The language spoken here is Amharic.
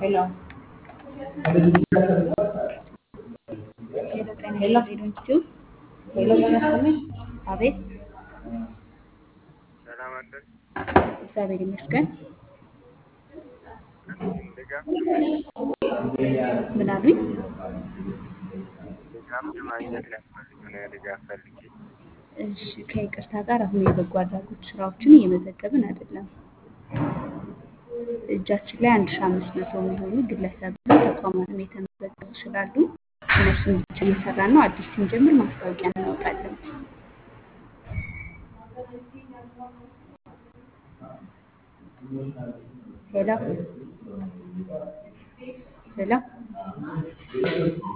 ሄሎ ሄሎ ጤና ሄሎ ይስጥልኝ ዶንኪቲዩ ሄሎ ጤና ይስጥልኝ። አቤት ሰላም አደር እግዚአብሔር ይመስገን ድጋፍ ምን አሉኝ ድጋፍ ለማግኘት ሊያስፈልግ ነው። ድጋፍ ፈልጌ እሺ ከይቅርታ ጋር አሁን የበጎ አድራጎት ስራዎችን እየመዘገብን አይደለም እጃችን ላይ አንድ ሺ አምስት መቶ የሚሆኑ ግለሰብና ተቋማትም የተመዘገቡ ስላሉ እነሱን ብቻ እየሰራን ነው አዲስ ስንጀምር ማስታወቂያ እናወጣለን ሄሎ ሄሎ